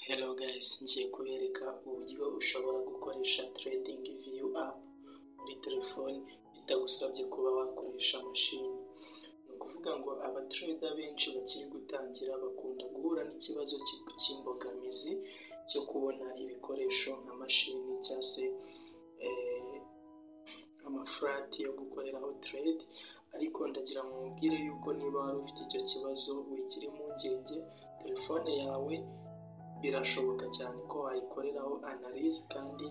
Hello guys, ngiye kubereka uburyo ushobora gukoresha trading view app muri telefoni bitagusabye kuba wakoresha mashini. Ni ukuvuga ngo abatrader benshi bakiri gutangira bakunda guhura n'ikibazo cy'imbogamizi cyo kubona ibikoresho nka mashini cyangwa se eh, amafurati yo gukoreraho trade ariko ndagira ngo mubwire yuko niba wari ufite icyo kibazo wikiri impungenge, telefone yawe birashoboka cyane ko wayikoreraho analize kandi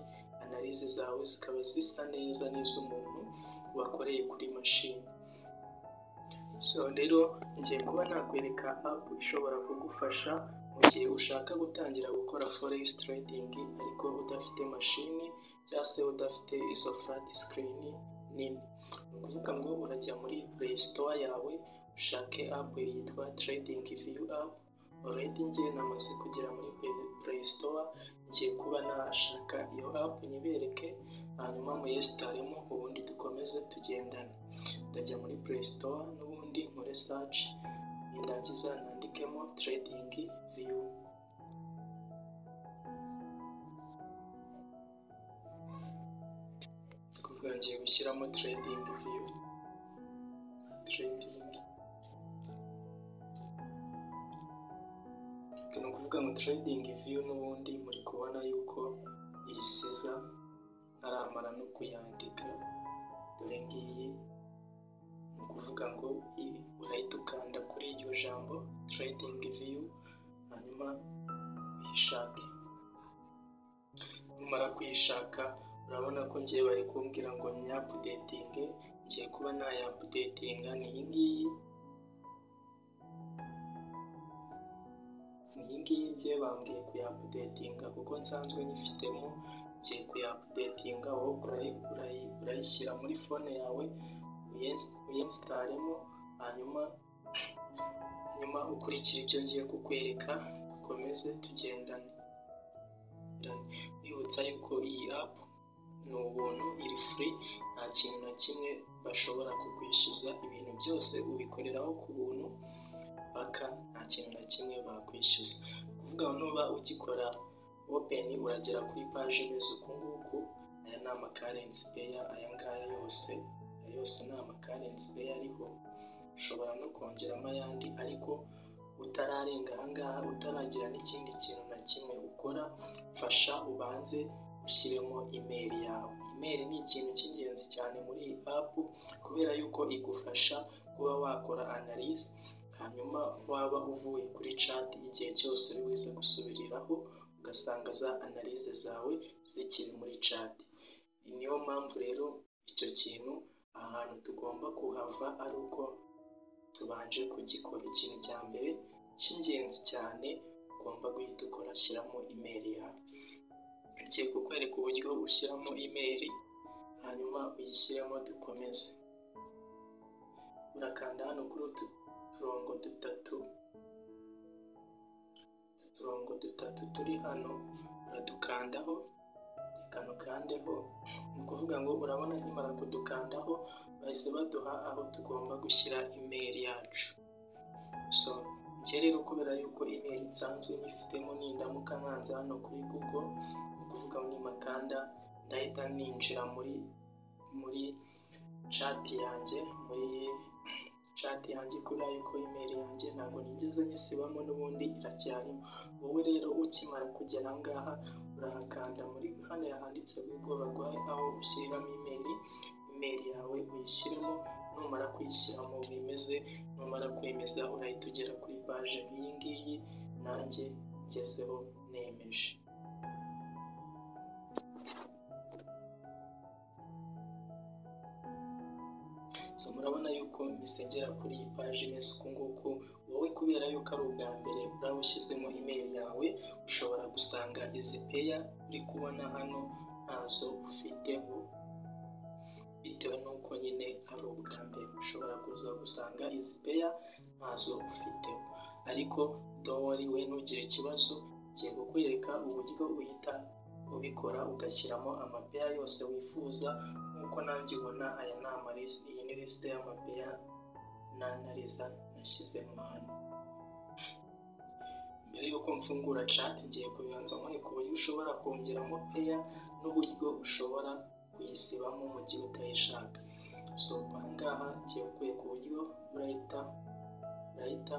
analize zawe zikaba zisa neza n'iz'umuntu wakoreye kuri mashini. So rero ngiye kuba nakwereka app ishobora kugufasha mu gihe ushaka gutangira gukora forex trading ariko udafite mashini cyangwa se udafite izo flat screen nini. Ni ukuvuga ngo urajya muri play store yawe ushake app yitwa trading view app already ngiye namaze kugera muri Play- play store ngiye kuba nashaka iyo app nyibereke hanyuma muyesitaremo ubundi dukomeze tugendane ndajya muri play store n'ubundi nkore search nindangiza nandikemo trading view Ni ukuvuga ngiye gushyiramo trading view trading ni ukuvuga ngo trading view n'ubundi muri kubona yuko iyi siza ntaramara no kuyandika dore ngiyi ni ukuvuga ngo iyi urahita ukanda kuri iryo jambo trading view hanyuma uyishake numara kuyishaka urabona ko ngiye bari kumbwira ngo nyapudetinge ngiye kuba nayapudetinga ni iyi ngiyi iyi ngiyi ngiye bambwiye kuyapudetinga kuko nsanzwe nyifitemo ngiye kuyapudetinga wowe urayi- urayi- urayishyira muri fone yawe uyensi- uyesitaremo hanyuma hanyuma ukurikira ibyo ngiye kukwereka dukomeze tugendane bibutsa yuko iyi app ni ubuntu iri free nta kintu na kimwe bashobora kukwishyuza ibintu byose ubikoreraho ku buntu paka nta kintu na kimwe bakwishyuza kuvuga ngo nuba ugikora open uragera kuri paje imeze uku nguku aya ni amakarensi peya aya ngaya yose aya yose ni amakarensi peya ariho ushobora no kongeramo ayandi ariko utararenga aha ngaha utaragira n'ikindi kintu na kimwe ukora fasha ubanze ushyiremo imeri yawe imeri ni ikintu cy'ingenzi cyane muri iyi app kubera yuko igufasha kuba wakora analize hanyuma waba uvuye kuri chat igihe cyose uri buze gusubiriraho ugasanga za analize zawe zikiri muri chat niyo mpamvu rero icyo kintu ahantu tugomba kuhava ari uko tubanje kugikora ikintu cya mbere cy'ingenzi cyane ugomba guhita ukora shyiramo imeri yawe ngiye kukwereka uburyo ushyiramo imeri hanyuma uyishyiremo dukomeze urakanda hano kuri utu turongo dutatu utu turongo dutatu turi hano uradukandaho reka nukandeho ni ukuvuga ngo urabona nkimara kudukandaho bahise baduha aho tugomba gushyira imeri yacu so njye rero kubera yuko imeri nsanzwe nyifitemo nindamuka nkanze hano kuri google ni ukuvuga ngo nimakanda ndahita ninjira muri muri chat yanjye muri chat yanjye kubera yuko imeri yanjye ntabwo nigeze nyisibamo n'ubundi iracyarimo wowe rero ukimara kugera aha ngaha urahakanda muri hano handitse google baguhaye aho ushyiriramo imeri imeri yawe uyishyiremo numara kuyishyiramo wemeze numara kwemeza urahita ugera kuri paje nk'iyi ngiyi nanjye ngezeho nemeje so murabona yuko misengera kuri iyi paji imeze uku nguku wowe kubera yuko ari ubwa mbere uraba ushyizemo imeri yawe ushobora gusanga izi peya uri kubona hano ntazo ufiteho bitewe n'uko nyine ari ubwa mbere ushobora kuza gusanga izi peya ntazo ufiteho ariko dowari we ntugire ikibazo ngiye kukwereka uburyo uhita ubikora ugashyiramo amapeya yose wifuza nk'uko nanjye ubona aya ni amarisite iyi ni lisite y'amapeya n'anariza nashyizemo hano mbere y'uko mfungura chat ngiye kubanza nkwereka uburyo ushobora kongeramo peya n'uburyo ushobora kuyisibamo mu gihe utayishaka so aha ngaha ngiye kukwereka uburyo urahita urahita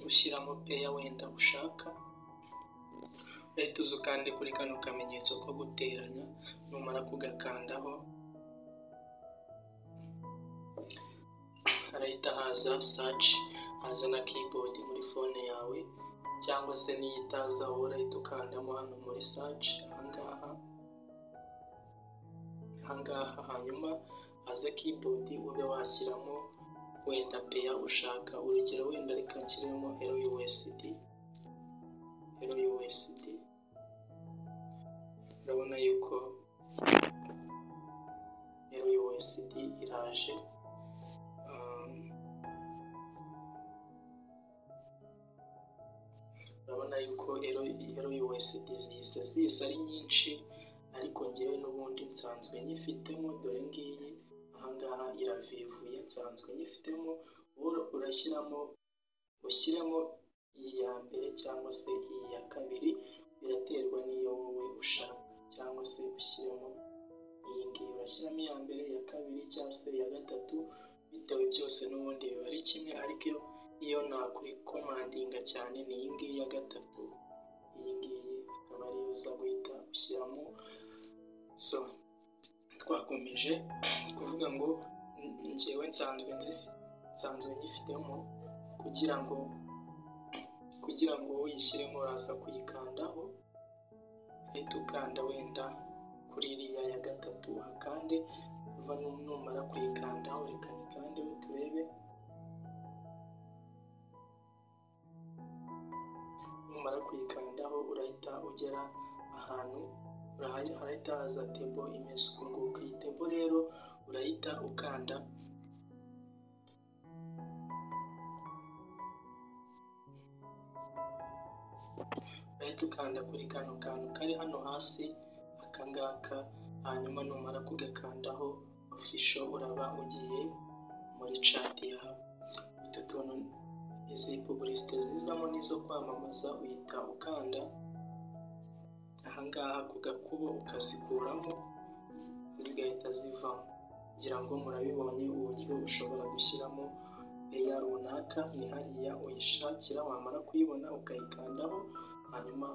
ushyiramo peya wenda ushaka urahita uza kandi kuri kano kamenyetso ko guteranya numara kugakandaho harahita haza search haza na keyboard muri phone yawe cyangwa se n'iyo itaza wowe urahita ukandamo hano muri search ahangaha ahangaha hanyuma haza keyboard ube washyiramo wenda peya ushaka urugero wenda reka nshyiremo LUSD LUSD urabona yuko LUSD iraje urabona yuko LUSD zihise zihise ari nyinshi ariko ngewe n'ubundi nsanzwe nyifitemo dore ngiyi ahangaha iravivuye nsanzwe nyifitemo wowe urashyiramo ushyiremo iyi ya mbere cyangwa se iyi ya kabiri biraterwa n'iyo wowe ushaka cyangwa se ushyiremo iyi ngiyi urashyiramo iya mbere iya kabiri cyangwa se iya gatatu bitewe byose n'ubundi biba ari kimwe ariko iyo nakuri komandinga cyane ni iyi ngiyi ya gatatu iyi ngiyi akaba ariyo uza guhita ushyiramo so twakomeje kuvuga ngo ngewe nsanzwe nsanzwe nyifitemo kugira ngo kugira ngo uyishyiremo uraza kuyikandaho uhita ukanda wenda kuri iriya ya gatatu akande uva numara kuyikandaho reka nikande turebe numara kuyikandaho urahita ugera ahantu harahita haza tebo imeze uku nguku iyi tebo rero urahita ukanda urahita ukanda kuri kano kantu kari hano hasi aka ngaka hanyuma numara kugakandaho ofisho uraba ugiye muri chat yawe utu tuntu izi pubulisite zizamo n'izo kwamamaza uhita ukanda ahangaha ku gakubo ukazikuramo zigahita zivamo ngira ngo murabibonye uburyo ushobora gushyiramo peya runaka ni hariya uyishakira wamara kuyibona ukayikandaho hanyuma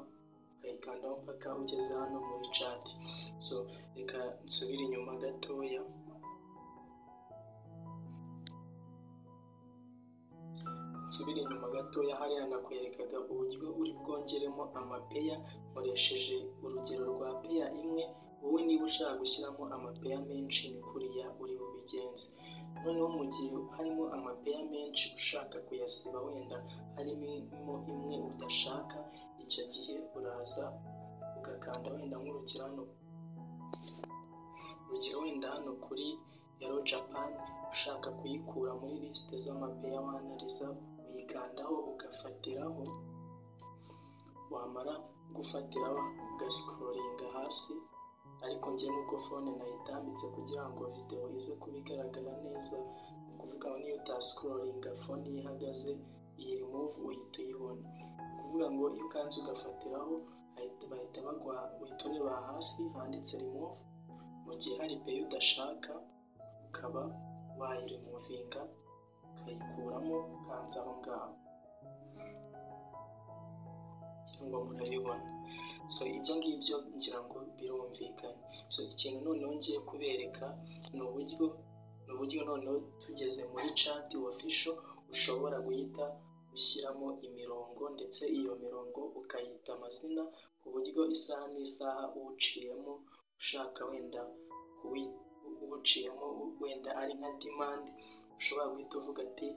ukayikandaho mpaka ugeze hano muri cati so reka nsubire inyuma gatoya nsubire inyuma gatoya hariya nakwerekaga uburyo uri bwongeremo amapeya nkoresheje urugero rwa peya imwe wowe niba ushaka gushyiramo amapeya menshi ni kuriya uri bubigenze noneho mu gihe harimo amapeya menshi ushaka kuyasiba wenda harimo imwe udashaka icyo gihe uraza ugakanda wenda nk'urugero hano urugero wenda hano kuri yaro japan ushaka kuyikura muri lisite z'amapeya wanariza uyikandaho ugafatiraho wamara gufatiraho ugasikororinga hasi ariko njye nuko fone nayitambitse kugira ngo videwo ize kuba igaragara neza ni ukuvuga ngo niyo utasikororinga fone iyo ihagaze iyi rimuvu uhita uyibona ni ukuvuga ngo iyo ukanze ugafatiraho bahita baguha uhita ureba hasi handitse rimuvu mu gihe hari peyi udashaka ukaba wayirimuvinga ukayikuramo ukanza aho ngaho ngo murabibona so ibyo ngibyo ngira ngo birumvikanye so ikintu noneho ngiye kubereka ni uburyo ni uburyo noneho tugeze muri cati wafisho ushobora guhita ushyiramo imirongo ndetse iyo mirongo ukayita amazina ku buryo isaha n'isaha uwuciyemo ushaka wenda kuwita uwuciyemo wenda ari nka dimandi ushobora guhita uvuga ati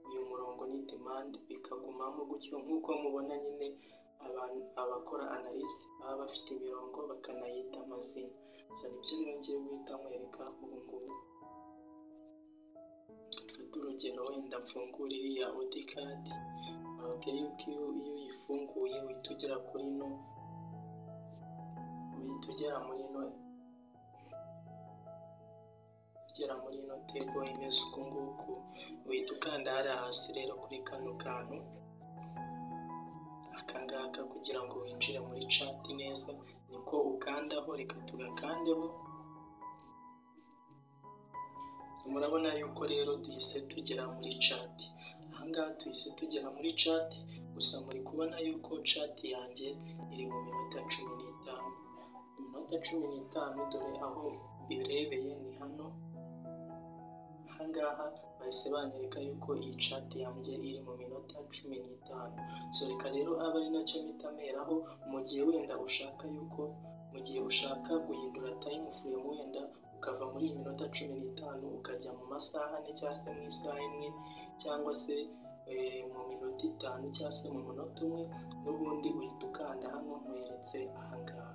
uyu murongo ni dimandi bikagumamo gutyo nk'uko mubona nyine abantu abakora analyse baba bafite imirongo bakanayita amazina gusa nibyo ngiye guhita mwereka ubu ngubu mfate urugero wenda mfungura iriya odikadi urababwira yuko iyo uyifunguye uhita ugera kuri ino uhita ugera muri ino ugera muri ino tebo imeze uku nguku uhita ukanda hariya hasi rero kuri kano kantu akangaka kugira ngo winjire muri cati neza niko ukandaho reka tugakandeho murabona yuko rero duhise tugera muri cati ahangaha tuhise tugera muri cati gusa muri kubona yuko cati yanjye iri mu minota cumi n'itanu iminota cumi n'itanu dore aho birebeye ni hano ahangaha bahise banyereka yuko iyi cati yanjye iri mu minota cumi n'itanu so reka rero abe ari nacyo mpita meraho mu gihe wenda ushaka yuko mu gihe ushaka guhindura tayimu furemu wenda ukava muri iyi minota cumi n'itanu ukajya mu masaha ane cyangwa se mu isaha imwe cyangwa se mu minota itanu cyangwa se mu munota umwe n'ubundi uhita ukanda hano nkweretse ahangaha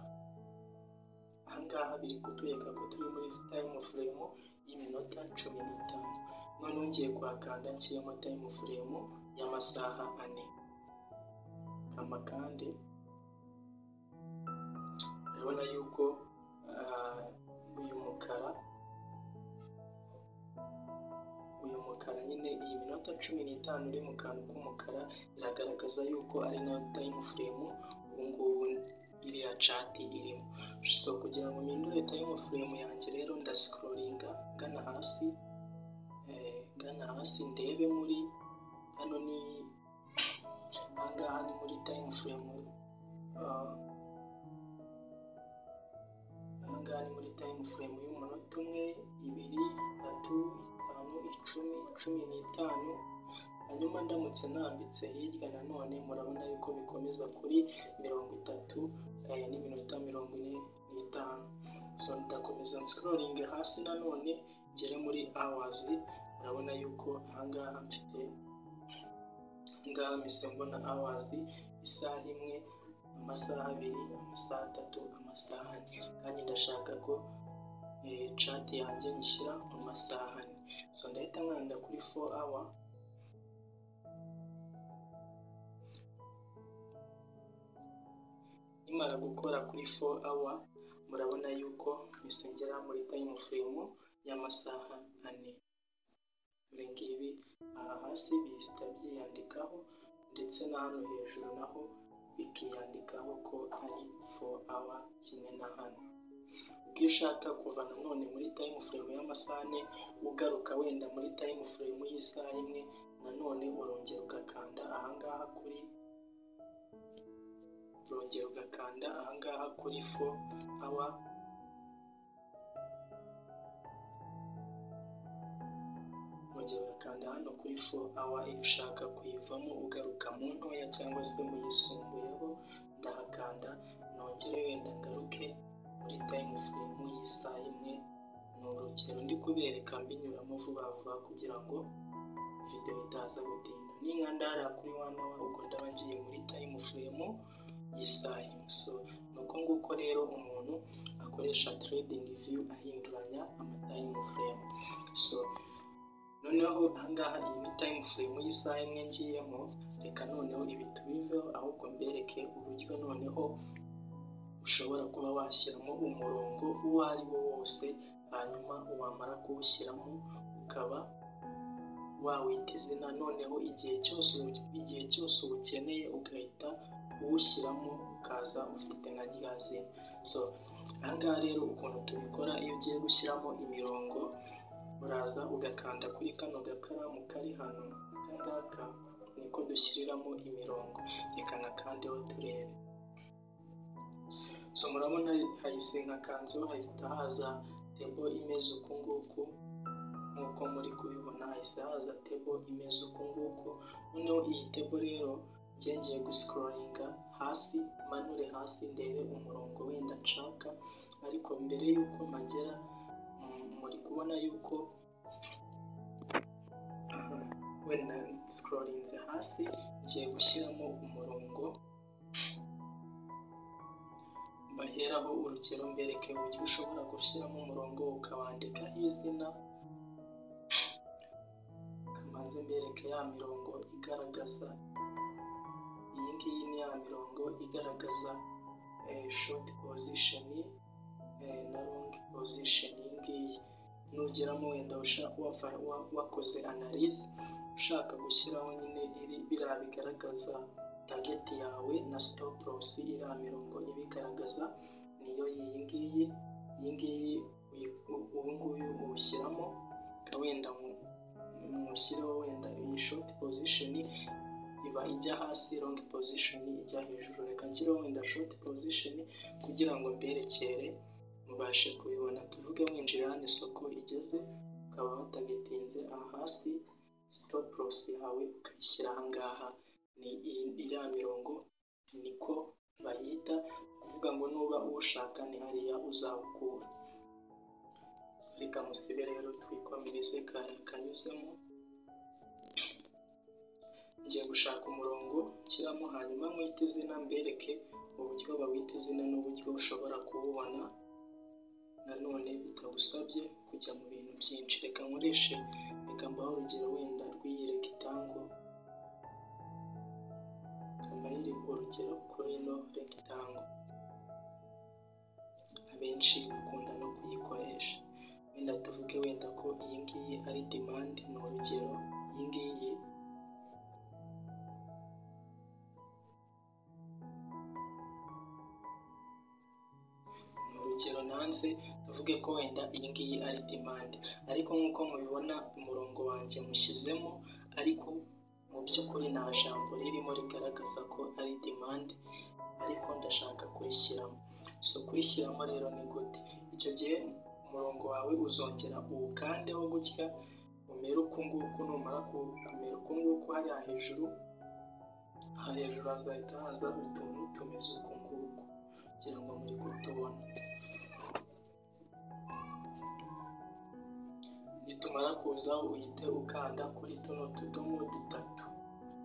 ahangaha biri kutwereka ko turi muri tayimu furemu y'iminota cumi n'itanu none ngiye kuhakanda nshyiremo tayimu furemu y'amasaha ane amakande urabona yuko uyu mukara uyu mukara nyine iyi minota cumi n'itanu iri mu kantu k'umukara iragaragaza yuko ari nayo tayimu furemu ubungubu iriya cati irimo so kugira ngo mpindure tayimu furemu yanjye rero ndasikororinga gana hasi gana hasi ndebe muri hano ni ahangaha ni muri tayimu furemu ahangaha ni muri tayimu furemu y'umunota umwe ibiri itatu itanu icumi cumi n'itanu hanyuma ndamutse nambitse hirya nanone murabona yuko bikomeza kuri mirongo itatu n'iminota mirongo ine n'itanu so ndakomeza nsikoringe hasi nanone ngere muri awazi murabona yuko ahangaha mfite ahangaha mpise mbona awazi isaha imwe amasaha abiri amasaha atatu amasaha ane kandi ndashaka ko cati yanjye nyishyira mu masaha ane so ndahita nkanda kuri fo awa nimara gukora kuri fo awa murabona yuko misengera muri tayimu furemu y'amasaha ane dore ngibi aha hasi bihita byiyandikaho ndetse na hano hejuru naho bikiyandikaho ko ari fo awa kimwe na hano ubwo ushaka kuva nanone muri tayimu furemu y'amasaha ane ugaruka wenda muri tayimu furemu y'isaha imwe nanone urongera ugakanda ahangaha kuri urongera ugakanda ahangaha kuri fo awa urongera ugakanda hano kuri fo awa iyo ushaka kuyivamo ugaruka mu ntoya cyangwa se mu yisumbuyeho ndahakanda nongere wenda ngaruke muri tayimu furemu y'isaha imwe ni urugero ndi kubereka mbinyuramo vuba vuba kugira ngo videwo itaza gutinda ninkanda hariya kuri wana awa ubwo ndaba ngiye muri tayimu furemu y'isaha so ni uko nguko rero umuntu akoresha trading view ahinduranya amatayimu furemu so noneho ahangaha iyi ni tayimu furemu y'isaha imwe ngiyemo reka noneho ibi tubiveho ahubwo mbereke uburyo noneho ushobora kuba washyiramo umurongo uwo ari wo wose hanyuma wamara kuwushyiramo ukaba wawita izina noneho igihe cyose igihe cyose ubukeneye ugahita uwushyiramo ukaza ufite nka rya zina so ahangaha rero ukuntu tubikora iyo ugiye gushyiramo imirongo uraza ugakanda kuri kano gakaramu kari hano akangaka niko dushyiriramo imirongo reka nakandeho turebe so murabona hahise nkakanzeho hahita haza tebo imeze uku nguku nk'uko muri kubibona hahise haza tebo imeze uku nguku noneho iyi tebo rero ngiye gusikororinga hasi manure hasi ndebe umurongo wenda nshaka ariko mbere y'uko mpagera muri kubona yuko wenda sikororinze hasi ngiye gushyiramo umurongo baheraho urugero mbereke uburyo ushobora gushyiramo umurongo ukawandikaho izina kamanze mbereke ya mirongo igaragaza iyi ngiyi ni ya mirongo igaragaza shoti pozisheni na longi pozisheni iyi ngiyi nugeramo wenda wakoze analize ushaka gushyiraho nyine biriya bigaragaza target yawe na stop loss iriya mirongo ibigaragaza niyo iyi ngiyi iyi ngiyi ubu ngubu uwushyiramo wenda mushyiraho wenda iyi short position iba ijya hasi long position ijya hejuru reka nshyiraho wenda short position kugira ngo mberekere mubashe kubibona tuvuge mwinjira hano isoko igeze ukaba watabitinze aha hasi stop loss yawe ukayishyira aha ngaha ni iriya mirongo niko bayita kuvuga ngo nuba uwushaka ni hariya uzawukura reka musibe rero twikomereze kare kanyuzemo ngiye gushaka umurongo nshyiramo hanyuma mwite izina mbereke uburyo bawita izina n'uburyo ushobora kuwubona nanone bitagusabye kujya mu bintu byinshi reka nkoreshe reka mbaho urugero wenda rw'iyi regitango kambarire urugero kuri ino regitango abenshi bakunda no kuyikoresha wenda tuvuge wenda ko iyi ngiyi ari demande ni urugero iyi ngiyi ni urugero nanze tuvuge ko wenda iyi ngiyi ari demande ariko nk'uko mubibona umurongo wanjye mushyizemo ariko mu by'ukuri nta jambo ririmo rigaragaza ko ari demande ariko ndashaka kurishyiramo so kurishyiramo rero ni gute icyo gihe umurongo wawe uzongera uwukandeho gutya umere uku nguku numara kumera uku nguku hariya hejuru aha hejuru hazahita haza utuntu tumeze uku nguku kugira ngo muri kutubona nitumara kuza uhite ukanda kuri tuno tudomo dutatu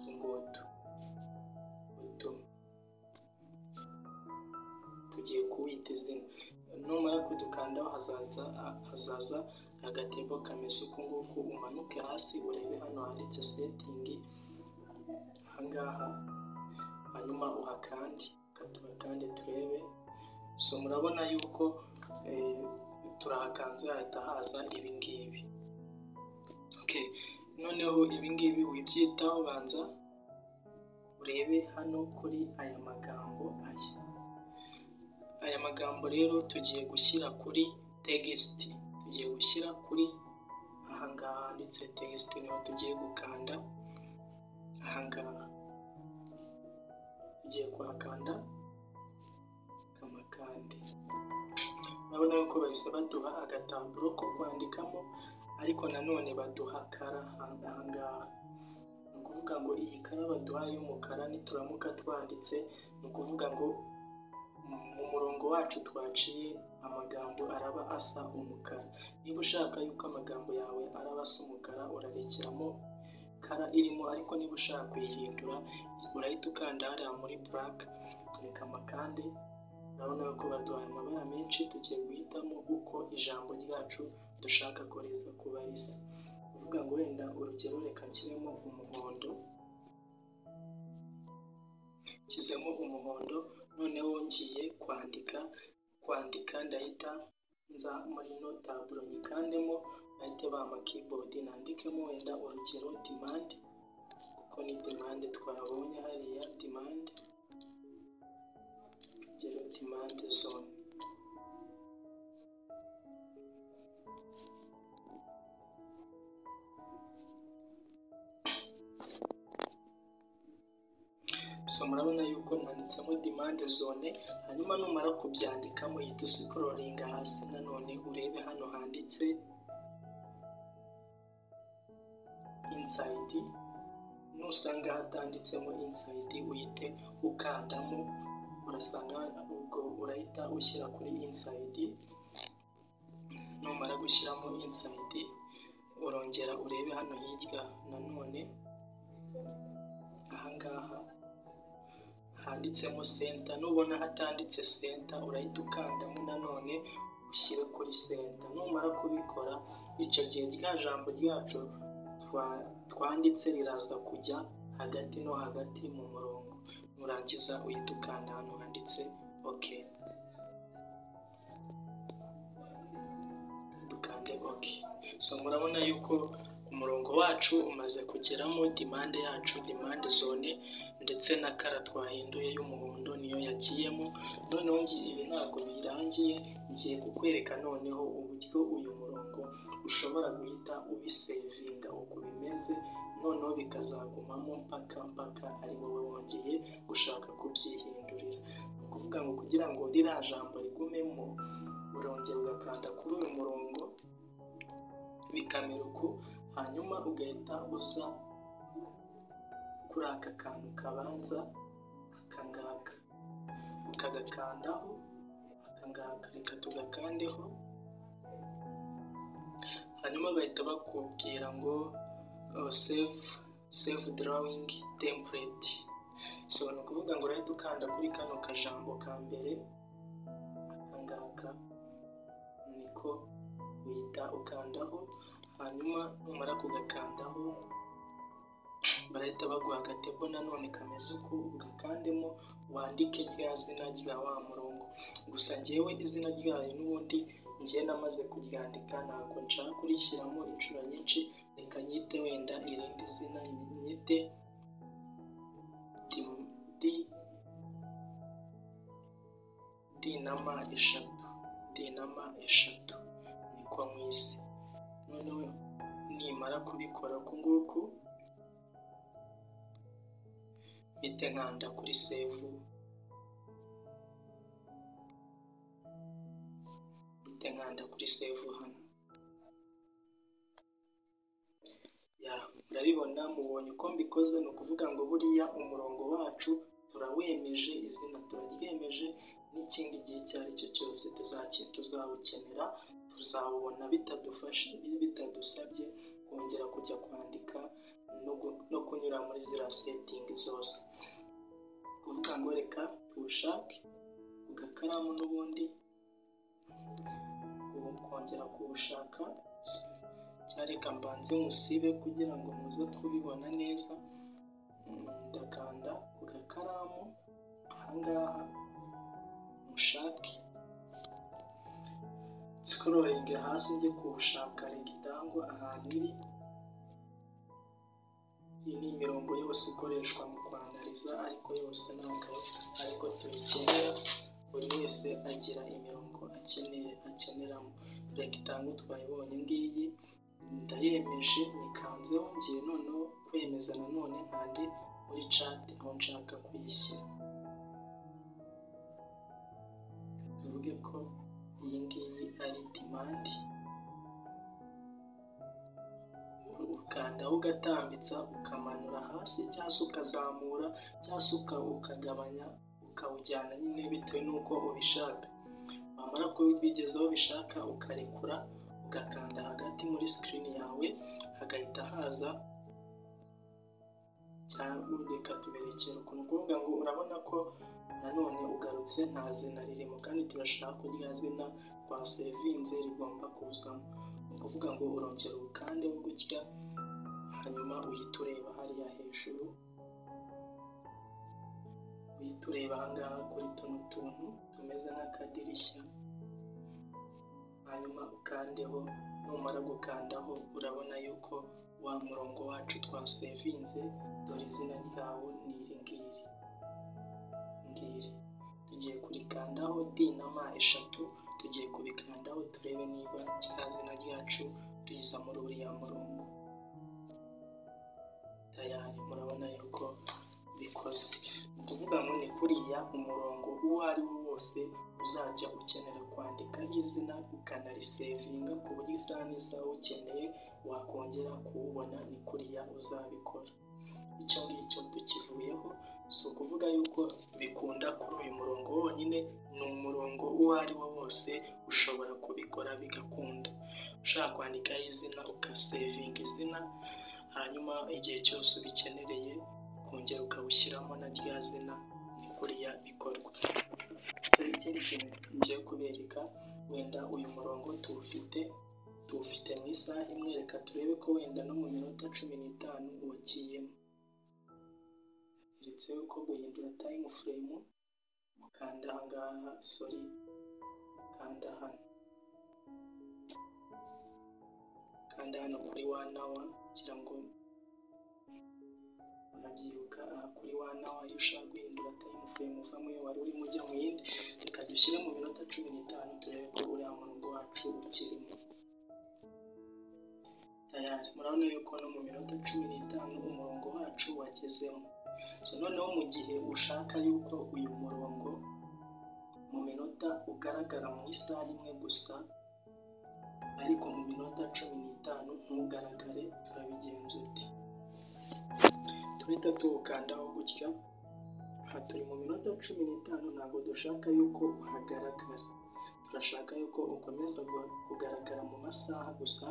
tungutu utu tugiye kuwita izina numara kudukandaho hazaza hazaza agatebo kameze uku nguku umanuke hasi urebe hano handitse setingi ahangaha hanyuma uhakande kandi turebe so murabona yuko turahakanze hahita haza ibingibi noneho ibingibi wibyitaho banza urebe hano kuri aya magambo aya aya magambo rero tugiye gushyira kuri tegisiti tugiye gushyira kuri ahangaha handitse tegisiti niho tugiye gukanda ahangaha tugiye kuhakanda amakande urabona yuko bahise baduha agataburo ko kwandikamo ariko nanone baduha kara ahangaha ni ukuvuga ngo iyi kara baduha y'umukara nituramuka twanditse ni ukuvuga ngo mu murongo wacu twaciye amagambo araba asa umukara niba ushaka yuko amagambo yawe araba asa umukara urarekeramo kara irimo ariko niba ushaka kuyihindura urahita ukanda hariya muri purake reka amakande urabona ko baduhaye amabara menshi tugiye guhitamo uko ijambo ryacu dushaka ko riza kuba risa kuvuga ngo wenda urugero reka nshyiremo umuhondo nshyizemo umuhondo noneho ngiye kwandika kwandika ndahita nza muri ino taburo nyikandemo bahite bampa kibodi nandikemo wenda urugero demande kuko ni demande twabonye hariya demande urugero demande zone so murabona yuko nanditsemo demande zone hanyuma numara kubyandikamo uhita usikororinga hasi nanone urebe hano handitse insayidi nusanga hatanditsemo insayidi uhite ukandamo urasanga ubwo urahita ushyira kuri insayidi numara gushyiramo insayidi urongera urebe hano hirya nanone ahangaha handitsemo senta nubona hatanditse senta urahita ukandamo nanone ushyire kuri senta numara kubikora icyo gihe rya jambo ryacu twanditse riraza kujya hagati no hagati mu murongo nurangiza uhita ukanda hano handitse ok dukande ok so murabona yuko umurongo wacu umaze kugeramo dimande yacu dimande zone ndetse na kara twahinduye y'umuhondo niyo yagiyemo noneho ngiye ibi ntabwo birangiye ngiye kukwereka noneho uburyo uyu murongo ushobora guhita ubisevinga uko bimeze noneho bikazagumamo mpaka mpaka ari wowe wongeye gushaka kubyihindurira ni ukuvuga ngo kugira ngo ririya jambo rigumemo urongera ugakanda kuri uyu murongo bikamera uku hanyuma ugahita uza kuri aka kantu kabanza aka ngaka ukagakandaho aka ngaka reka tugakandeho hanyuma bahita bakubwira ngo save save drawing template so ni ukuvuga ngo urahita ukanda kuri kano kajambo ka mbere aka ngaka niko uhita ukandaho hanyuma numara kugakandaho barahita baguha agatebo nanone kameze uku ugakandemo wandike rya zina rya wa murongo gusa ngewe izina ryayo n'ubundi ngewe namaze kuryandika ntabwo nshaka kurishyiramo inshuro nyinshi reka nyite wenda irindi zina nyite di di na ma eshatu di na ma eshatu niko mwise noneho nimara kubikora uku nguku mpite nkanda kuri sevu mpite nkanda kuri sevu hano ya murabibona mubonye uko mbikoze ni ukuvuga ngo buriya umurongo wacu turawemeje izina turaryemeje n'ikindi gihe icyo ari cyo cyose tuzawukenera tuzawubona bitadufashe bitadusabye kongera kujya kwandika no kunyura muri ziriya setingi zose kuvuga ngo reka tuwushake ku gakaramu n'ubundi kongera kuwushaka cyareka mbanze musibe kugira ngo muze kubibona neza ndakanda ku gakaramu ahangaha mushake sikororinge hasi njye kuwushaka regitangwa ahantu iri iyi ni imirongo yose ikoreshwa mu kwanariza ariko yose ntabwo ariko tuyikenera buri wese agira imirongo akeneye akeneramo regitango twayibonye ngiyi ndayemeje nikanzeho ngiye noneho kwemeza nanone kandi muri cati aho nshaka kuyishyira tuvuge ko iyi ngiyi ari dimandi ukandaho ugatambitsa ukamanura hasi cyangwa se ukazamura cyangwa se ukagabanya ukawujyana nyine bitewe n'uko ubishaka wamara kubigeza aho ubishaka ukarekura ugakanda hagati muri sikirini yawe hagahita haza cyangwa reka tuberekere ukuntu ukuvuga ngo urabona ko nanone ugarutse nta zina ririmo kandi turashaka ko rya zina twa sevinze rigomba kuzamo ni ukuvuga ngo urongera ubukande gutya hanyuma uhita ureba hariya hejuru uhita ureba ahangaha kuri tuno tuntu tumeze nk'akadirishya hanyuma ukandeho numara gukandaho urabona yuko wa murongo wacu twasevinze dore izina ryawo ni iri ngiri ngiri tugiye kurikandaho d na ma eshatu tugiye kubikandaho turebe niba rya zina ryacu riza muri uriya murongo tayari murabona yuko bikoze ni ukuvuga ngo ni kuriya umurongo uwo ari wo wose uzajya ukenera kwandika izina ukanarisevinga ku buryo isaha n'isaha ukeneye wakongera kuwubona ni kuriya uzabikora icyo ngicyo tukivuyeho si ukuvuga yuko bikunda kuri uyu murongo wonyine ni umurongo uwo ari wo wose ushobora kubikora bigakunda ushaka kwandikaho izina ukasevinga izina hanyuma igihe cyose ubikenereye kongera ukawushyiramo na rya zina ni kuriya bikorwa ikindi kintu ngiye kubereka wenda uyu murongo tuwufite tuwufite mu isaha imwe reka turebe ko wenda no mu minota cumi n'itanu wagiyemo keretse yuko guhindura tayimu furemu ukanda ahangaha sori ukanda hano kanda hano kuri wanawa kugira ngo urabyibuka aha kuri wanawa iyo ushaka guhindura time frame uva mu yo wari urimo ujya mu yindi reka dushyire mu minota cumi n'itanu turebe ko uriya murongo wacu ukirimo tayari murabona yuko no mu minota cumi n'itanu umurongo wacu wagezemo so noneho mu gihe ushaka yuko uyu murongo mu minota ugaragara mu isaha imwe gusa ariko mu minota cumi n'itanu ntugaragare turabigenza uti duhita tuwukandaho gutya aha turi mu minota cumi n'itanu ntabwo dushaka yuko uhagaragara turashaka yuko ukomeza kugaragara mu masaha gusa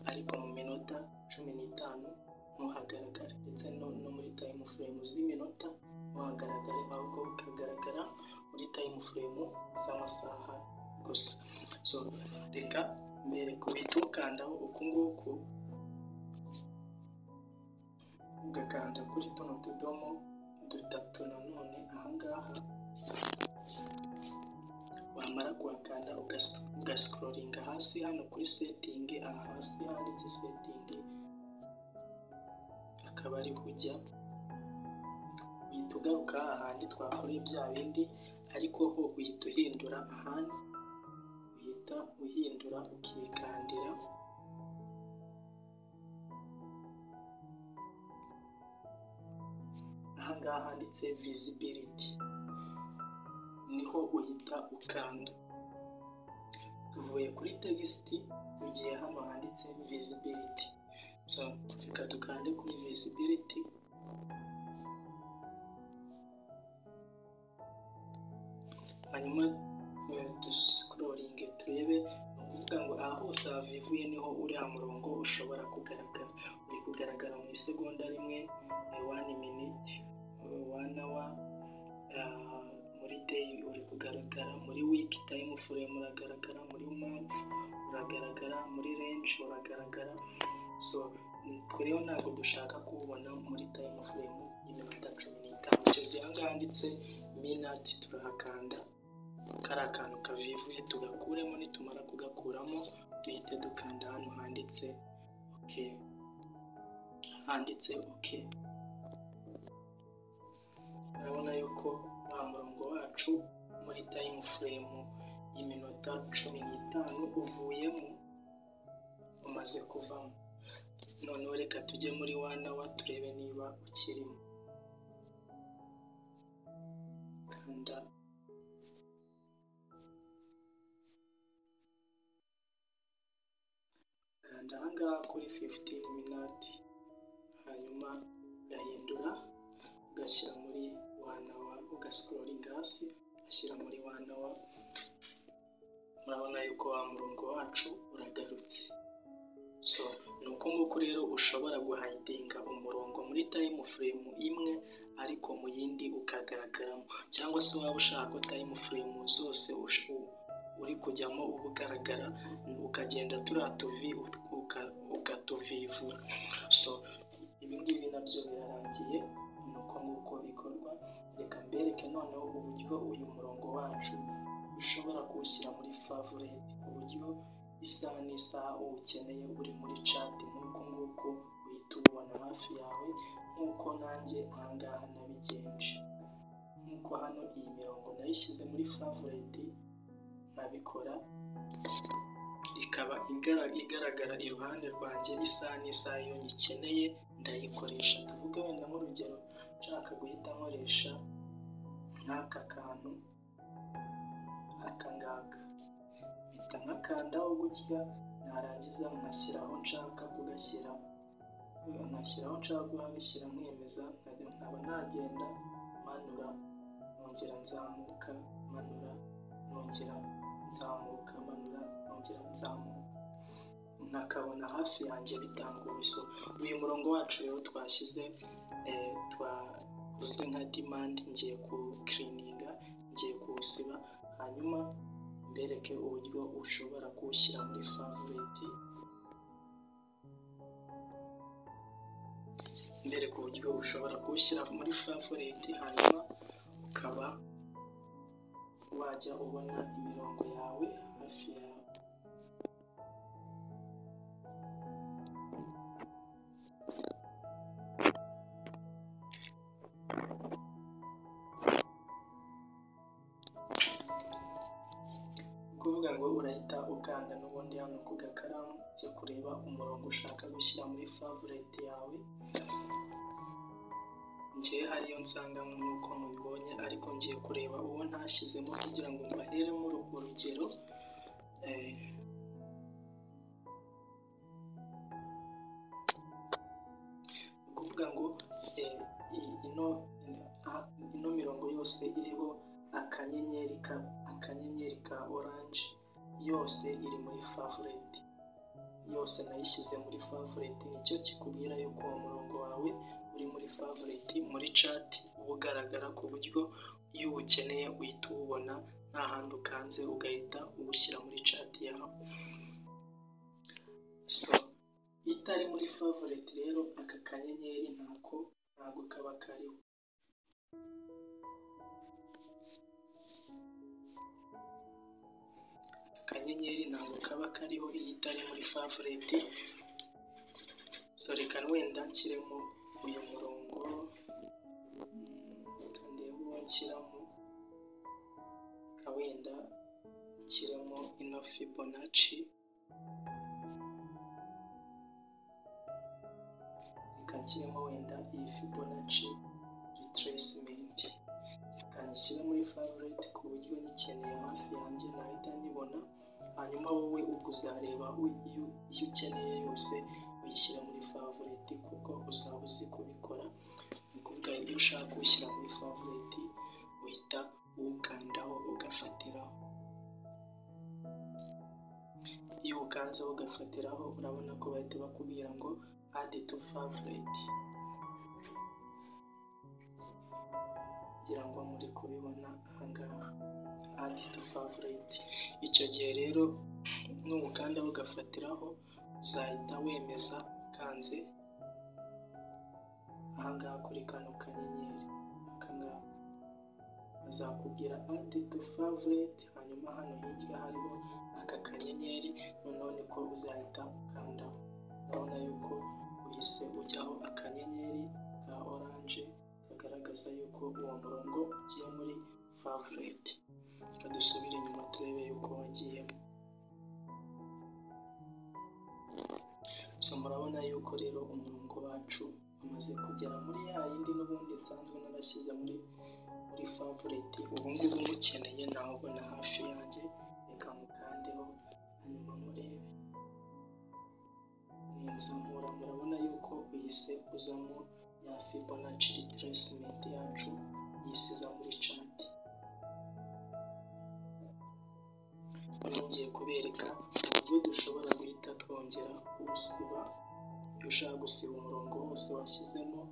ariko mu minota cumi n'itanu ntuhagaragare ndetse no muri tayimu furemu z'iminota ntuhagaragare ahubwo ukagaragara muri tayimu furemu z'amasaha gusa so reka mbere kubita ukandaho uku nguku ugakanda kuri tuno tudomo dutatu nanone ahangaha wamara kuhakanda ugasikororinga hasi hano kuri setingi aha hasi handitse setingi akaba ari ujya uhita ugaruka ahandi twakoreye bya bindi ariko ho uhita uhindura ahandi uhita uhindura ukikandira ahangaha handitse visibility niho uhita ukanda tuvuye kuri tegisiti tugiye hano handitse visibility so reka dukande kuri visibility hanyuma dusikoringe turebe ni ukuvuga ngo aha hose havivuye niho uriya murongo ushobora kugaragara uri kugaragara mu isegonda rimwe wani miniti wana wa muri deyi uri kugaragara muri wiki tayimu furemu uragaragara muri manti uragaragara muri renji uragaragara so rero ntabwo dushaka kuwubona muri tayimu furemu y'iminota cumi n'itanu icyo gihe ahangaha handitse minati turahakanda kari akantu kavivuye tugakuremo nitumara kugakuramo duhite dukanda hano handitse oke handitse oke urabona yuko wa murongo wacu muri tayimu furemu y'iminota cumi n'itanu uvuyemo umaze kuvamo noneho reka tujye muri wana wa turebe niba ukirimo kanda kanda ahangaha kuri fifitini minati hanyuma ugahindura ugashyira muri wana wa ugasikororinga hasi ugashyira muri wana wa murabona yuko wa murongo wacu uragarutse so ni uko nguko rero ushobora guhayidinga umurongo muri tayimu furemu imwe ariko mu yindi ukagaragaramo cyangwa se waba ushaka ko tayimu furemu zose uri kujyamo uba ugaragara ukagenda turiya tuvi ukatuvivura so ibi ngibi nabyo birarangiye ni uko nguko bikorwa reka mbereke noneho uburyo uyu murongo wacu ushobora kuwushyira muri favorite ku buryo isaha n'isaha uwukeneye uri muri cati nk'uko nguko uhita uwubona hafi yawe nk'uko nanjye ahangaha nabigenje nk'uko hano iyi mirongo nayishyize muri favorite nkabikora ikaba igaragara iruhande rwanjye isaha n'isaha iyo nyikeneye ndayikoresha tuvuge wenda nk'urugero nshaka guhita nkoresha nk'aka kantu aka ngaka mpita nkakandaho gutya narangiza nkashyiraho nshaka kugashyira nkashyiraho nshaka kugashyira mwemeza nkaba nagenda manura nongera nzamuka manura nongera nzamuka manura nongera nzamuka nkakabona hafi yanjye bitanguye so uyu murongo wacu rero twashyize twakoze nka dimandi ngiye kuwukirininga ngiye kuwusiba hanyuma mbereke uburyo ushobora kuwushyira muri favorite mbereke uburyo ushobora kuwushyira muri favorite hanyuma ukaba wajya ubona imirongo yawe hafi yawe kuvuga ngo urahita ukanda n'ubundi hano ku gakaramu ujya kureba umurongo ushaka gushyira muri favorite yawe ngewe hariyo nsanganywe nuko mubibonye ariko ngiye kureba uwo ntashyizemo kugira ngo mbaheremo urugero eh, ni ukuvuga ngo eh, i- ino a- ino mirongo yose iriho akanyenyeri ka akanyenyeri ka oranje yose iri muri favorite yose nayishyize muri favorite nicyo kikubwira yuko uwo murongo wawe uri muri favorite muri chat uba ugaragara ku buryo iyo uwukeneye uhita uwubona nta handi ukanze ugahita uwushyira muri chat yawe so iyo itari muri favorite rero aka kanyenyeri ntako ntabwo kaba kariho akanyenyeri ntabwo kaba kariho iyo itari muri favorite so reka wenda nshyiremo uyu murongo mm, reka ndebe uwo nshyiramo reka wenda nshyiremo ino fibonacci reka nshyiremo wenda iyi fibonacci retracement reka nyishyire muri favorite ku buryo nyikeneye hafi yanjye nahita nyibona hanyuma wowe ubwo uzareba u- iyo iyo ukeneye yose uyishyira muri favorite kuko uzaba uzi kubikora ni ukuvuga iyo ushaka ushyira muri favorite uhita uwukandaho ugafatiraho iyo ukanzeho ugafatiraho urabona ko bahita bakubwira ngo add to favorite ngira ngo muri kubibona ahangaha add to favorite icyo gihe rero n'ubukanda bugafatiraho uzahita wemeza ukanze ahangaha kuri kano kanyenyeri akangaka bazakubwira add to favorite hanyuma hano hirya hariho aka kanyenyeri noneho niko uzahita ukandaho urabona yuko uhise ujyaho akanyenyeri ka oranje kagaragaza yuko uwo murongo ugiye muri favorite reka dusubire inyuma turebe yuko wagiyemo so murabona yuko rero umurongo wacu umaze kugera muri ya yindi n'ubundi nsanzwe narashyize muri muri favorite ubu ngubu mukeneye nawubona hafi yanjye reka mukandeho hanyuma murebe ni inzamura murabona yuko uyise uzamo ya fibonacci retracement yacu yisiza muri chat Ubu ngiye kubereka uburyo dushobora guhita twongera kuwusiba iyo ushaka gusiba umurongo wose washyizemo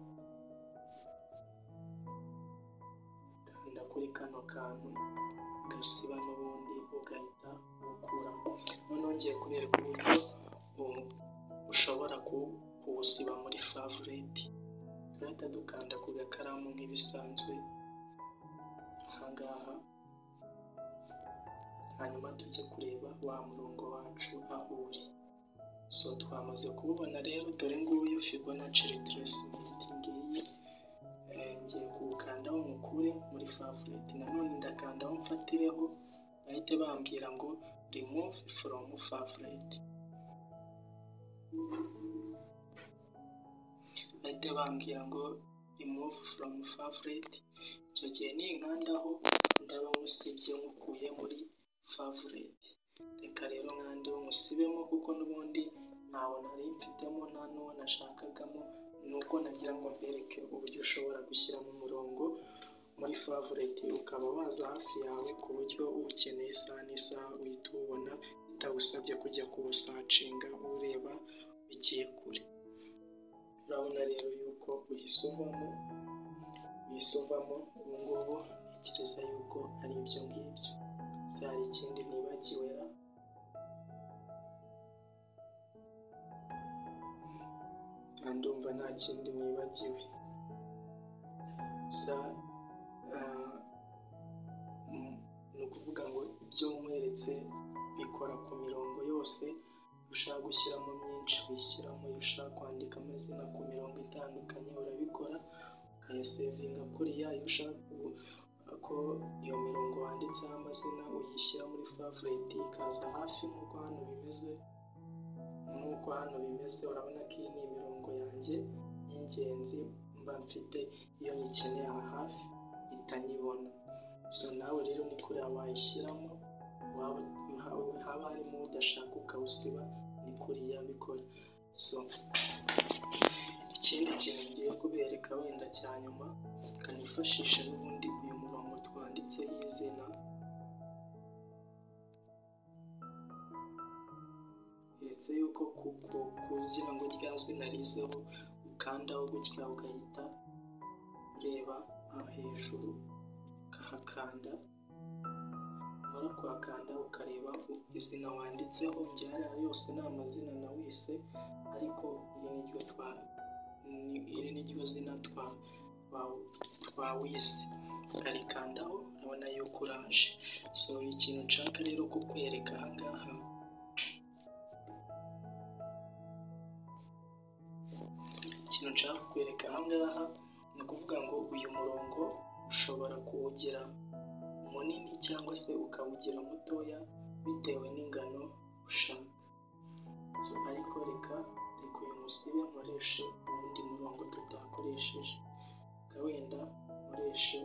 kanda kuri kano kantu ugasiba n'ubundi ugahita ukuramo noneho ngiye kubereka uburyo bu- ushobora ku- kuwusiba muri favorite turahita dukanda ku gakaramu nk'ibisanzwe ahangaha hanyuma tujye kureba wa murongo wacu aho uri so twamaze kuwubona rero dore nguyu fibonacci retracement ngiyi Eh, ngiye kuwukandaho mukure muri favorite nanone ndakandaho mfatireho bahite bambwira ngo remove from favorite bahite bambwira ngo remove from favorite icyo gihe ninkandaho ndaba musibye mukuye muri favorite reka rero nkandeho musibemo kuko n'ubundi ntawe nari mfitemo nta n'uwo nashakagamo ni uko nagira ngo mbereke uburyo ushobora gushyiramo umurongo muri favorite ukaba waza hafi yawe ku buryo uwukeneye isaha n'isaha uhita uwubona bitagusabye kujya kuwusacinga ureba bigiye kure urabona rero yuko uhise uvamo uhise uvamo ubu ngubu ntekereza yuko ari ibyo ngibyo se hari ikindi nibagiwe ra Ah, ndumva nta kindi nibagiwe gusa ah, mm, ni ukuvuga ngo ibyo nkweretse bikora ku mirongo yose ushaka gushyiramo myinshi uyishyiramo iyo ushaka kwandika amazina ku mirongo itandukanye urabikora ukayasevinga kuriya iyo ushaka ku- ko iyo mirongo wanditseho amazina uyishyira muri favorite ikaza hafi nk'uko hano bimeze nk'uko hano bimeze urabona ko iyi ni imirongo yanjye y'ingenzi mba mfite iyo nyikeneye aha hafi itanyibona so nawe rero ni kuriya wayishyiramo haba harimo udashaka ukawusiba ni kuriya bikora so ikindi kintu ngiye kubereka wenda cya nyuma kanifashisha n'ubundi uyu murongo twanditseho izina ndetse yuko kugira ngo rya zina rizeho ukandaho gutya ugahita ureba hejuru ukahakanda umara kuhakanda ukareba izina wanditseho byari yose ni amazina na wese ariko iri ni ryo twa iri ni ryo zina twa twawise ukarikandaho urabona yuko uraje so ikintu nshaka rero kukwereka ahangaha ikintu nshaka kukwereka ahangaha ni ukuvuga ngo uyu murongo ushobora kuwugira munini cyangwa se ukawugira mutoya bitewe n'ingano ushaka ariko reka reka uyu musibe nkoreshe uwundi murongo tutakoresheje wenda nkoreshe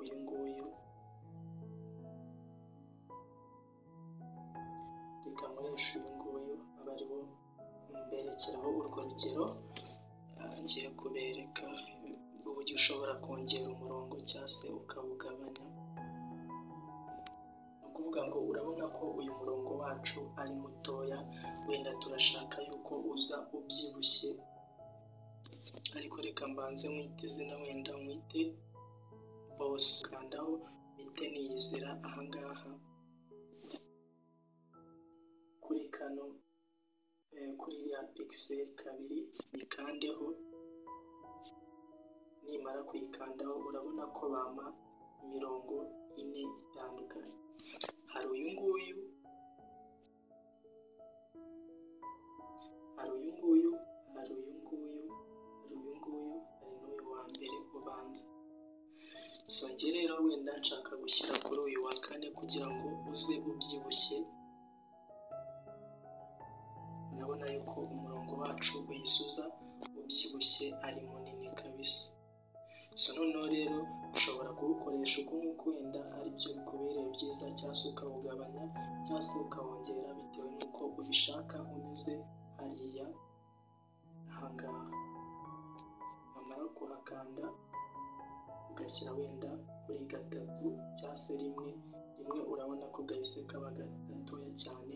uyu nguyu reka nkoreshe uyu nguyu aba ari wo mberekeraho urwo rugero ngiye kubereka uburyo ushobora kongera umurongo cyangwa se ukawugabanya ni ukuvuga ngo urabona ko uyu murongo wacu ari mutoya wenda turashaka yuko uza ubyibushye ariko reka mbanze mwite izina wenda mwite bose kandaho mwite niyizira ahangaha kuri kano kuri iriya pixel kabiri yikandeho nimara kuyikandaho urabona ko bampa imirongo ine itandukanye hari uyu nguyu hari uyu nguyu hari uyu nguyu hari uyu nguyu hari n'uyu wa mbere ubanza songere rero wenda nshaka gushyira kuri uyu wa kane kugira ngo uze ubyibushye urabona yuko umurongo wacu uyisuza ubyibushye ari munini kabisa so noneho rero ushobora kuwukoresha uko nk'uko wenda aribyo bikubereye byiza cyangwa se ukawugabanya cyangwa se ukawongera bitewe n'uko ubishaka unyuze hariya ahangaha wamara kuhakanda ugashyira wenda kuri gatatu cyangwa se rimwe rimwe urabona ko gahise kaba gatoya cyane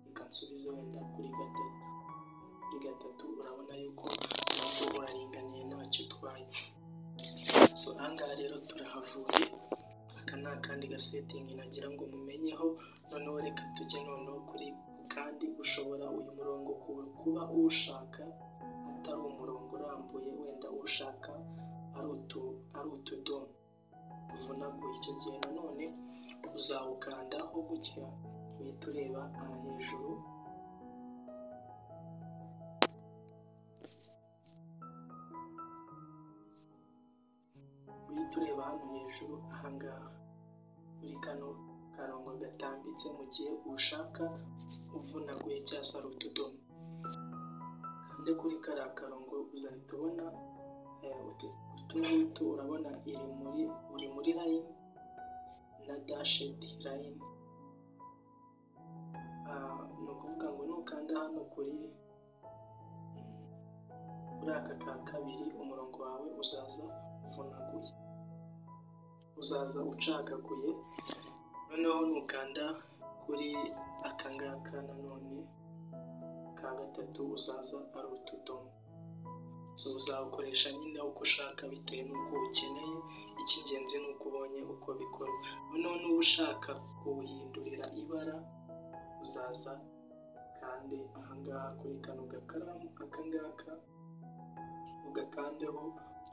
ukansubiza wenda kuri gatatu kuri gatatu urabona yuko ntabwo uraringaniye ntacyo utwaye so ahangaha rero turahavuye aka ni akandi gasetingi nagira ngo mumenyeho noneho reka tujye noneho kuri kandi ushobora uyu murongo kuba uwushaka atari umurongo urambuye wenda uwushaka ari utu ari utudomo uvunaguye icyo gihe nanone uzawukandaho gutya uhita ureba aha hejuru uhita ureba hano hejuru ahangaha kuri kano karongo gatambitse mu gihe ushaka uvunaguye cyangwa se ari utudomo kandi kuri kariya karongo uzahita ubona utu ngutu urabona iri muri uri muri layini na dashedi layini ni ukuvuga ngo nukanda hano kuri kuri aka ka kabiri umurongo wawe uzaza uvunaguye uzaza ucagaguye noneho nukanda kuri aka ngaka nanone ka gatatu uzaza ari utudomo so uzawukoresha nyine uko ushaka bitewe n'uko ukeneye icy'ingenzi ni uko ubonye uko bikora noneho n'uba ushaka kuwuhindurira ibara uzaza kandi ahangaha kuri kano gakaramu akangaka ugakandeho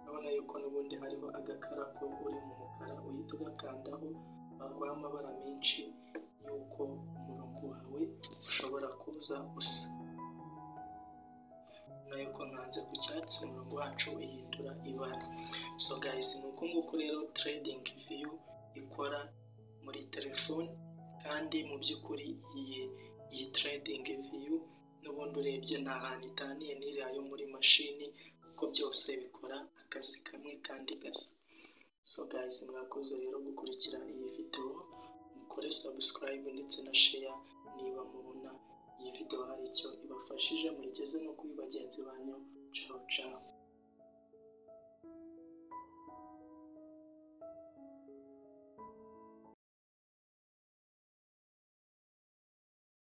urabona yuko n'ubundi hariho agakara ko uri mu mukara uhita ugakandaho baguha amabara menshi y'uko umurongo wawe ushobora kuza usa nayuko nkanze ku cyatsi umurongo wacu uhindura ibara so guys ni uko nguko rero trading view ikora muri telefone kandi mu by'ukuri iyi iyi trading view n'ubundi urebye nta hantu itaniye n'iriya yo muri mashini kuko byose bikora akazi kamwe kandi gasa so guys mwakoze rero gukurikira iyi videwo mukore subscribe ndetse na share niba mubona iyi videwo hari icyo ibafashije muyigeze no kuri bagenzi banyu ciao ciao